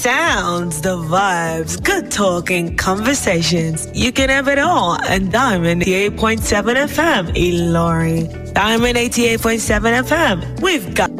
sounds, the vibes, good talking, conversations. You can have it all on Diamond 88.7 FM, Ilorin. Diamond 88.7 FM. We've got.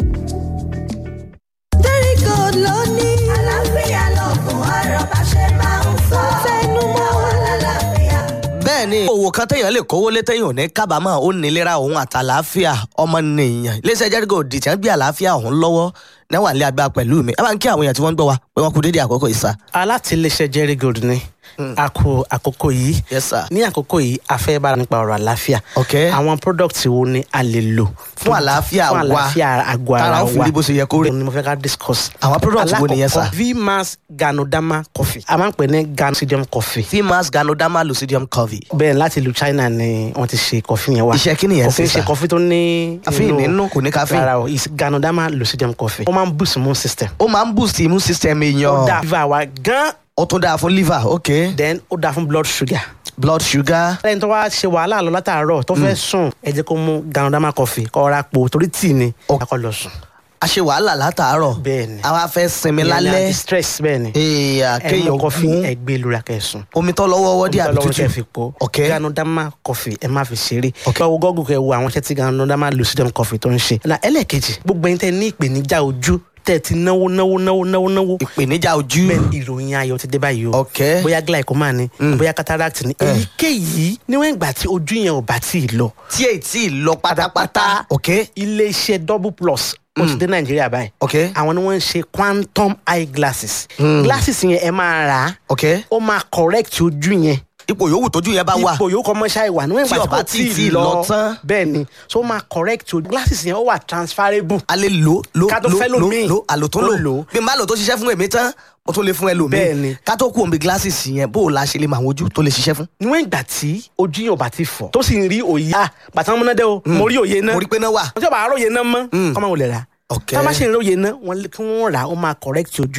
Very good lónìí. Àlàáfíà lọ́gùn ọ̀rọ̀ bá ṣe máa ń sọ. Fẹ́nu mọ́ wọn lálàáfíà. bẹ́ẹ̀ ni òwò kan téèyàn lè kówó lé téèyàn ò ní kábàámọ̀ ó nílera òun àtàlàáfíà ọmọnìyàn iléeṣẹ́ jẹ́rígò dìtì ń gbé àlàáfíà òun lọ́wọ́ náwà lé agbára pẹ̀lú mi ẹ bá ń kí àwọn èèyàn tí wọ́n ń gbọ́ wa pé wọ́n kú dédé àkókò ìsà. alátìlẹsẹ jerry gold ni a kó àkókò yìí Yes, sir. ní àkókò yìí a fẹ́ bára nípa ọ̀rọ̀ àlàáfíà Okay. àwọn product wo ni a lè lò Fún àlàáfíà fún wa. àlàáfíà àgọ́ ara Tára wa ó fi rí bó ṣe yẹ kó rí. Òun ni mo fẹ́ ká discuss Àwọn product wo nìyẹn, sir? Alákọ̀ọ́kọ́, vmax ganodama coffee a máa ń pè ní ganosidium coffee fimas ganoderma lucidium covey. bẹ́ẹ̀ láti ìlú china ni wọ́n ti ṣe coffee yẹn wá Iṣẹ́ kí nìyẹn coffee sí, sir? ṣe coffee tó ní Caffeine nínú, kò ní caffeine. rárá o is ganodama lucidium coffee ó máa ń boost immune system ó máa ń boost immune system ó èèyàn dáa liver wa gan ó tún dáa fún liver ok then ó dáa fún blood sugar blood sugar lẹ́yìn tó wá ṣe wàhálà lọ látàárọ̀ tó fẹ́ sùn ẹ jẹ́ kó mú ganodama coffee kó ra po torí tíì ni Ó- kó lọ sùn. a ṣe wàhálà látàárọ̀ Bẹ́ẹ̀ ni. àwa fẹ́ sinmi Ìyẹn ni lálẹ́ anti-stress bẹ́ẹ̀ ni èèyàn ẹ mú kéèyàn coffee mú ẹ gbé lórí akẹ́sùn. omi tó lọ́wọ́ wọ́dí àbí lọ́wọ́ kẹ́ tútù fi po ok ganodama coffee ẹ má fi ṣeré. Ok. kẹ́ wo gọ́gùn kẹ́ wo àwọn iṣẹ́ tí ganodama lucidum coffee tó ń ṣe. na ẹlẹ́ẹ̀kejì gbogbo ẹni tẹ́ ní ìpèníjà ojú tẹ́ ti náwó náwó náwó náwó náwó ìpèníjà ojú bẹ́ẹ̀ ni ìròyìn ayọ̀ ti dé báyìí o. Ok. bóyá glaucoma ni bóyá cataract ni èyíkéyìí níwọ̀n ìgbà tí ojú yẹn ò bá tí ì lọ tí èyí tí ì lọ pátápátá ok iléeṣẹ́ double plus ó ti dé nàìjíríà báyìí ok àwọn ni wọ́n ń ṣe quantum eye glasses glasses yẹn ẹ máa rà á ok ó máa correct ojú yẹn ipò yòówù tójú yẹn bá wà ipò yòókù ọmọ ṣáà wà níwọ̀n Tí ìgbà ọba kò tí ì tí ì lọ tán. bẹ́ẹ̀ ni so ó máa correct ojú glasses yẹn ó wà transferable a lè lò lò Ká tó lò fẹ́ lò lòmíì. lò àlò tó Tó lò lò. bí n bá lò tó ṣiṣẹ́ fún èmi tán mo tún lè fún ẹlòmíì Bẹ́ẹ̀ ni. ká tó kú omi glasses yẹn bó o la ṣe lè mọ àwọn ojú tó lè ṣiṣẹ́ fún. níwọ̀n ìgbà tí ojú yẹn ò bá ti fọ̀ tó sì ń rí òye ah bàtà múnádé o mo rí òye náà mo rí pé náà wà tí ọba àárọ̀ yẹn náà mọ́ kọ́ máa wọlé rà Ok. tá a bá ṣe ń rí òye náà wọ́n lé- kí wọ́n rà á ó máa correct ojú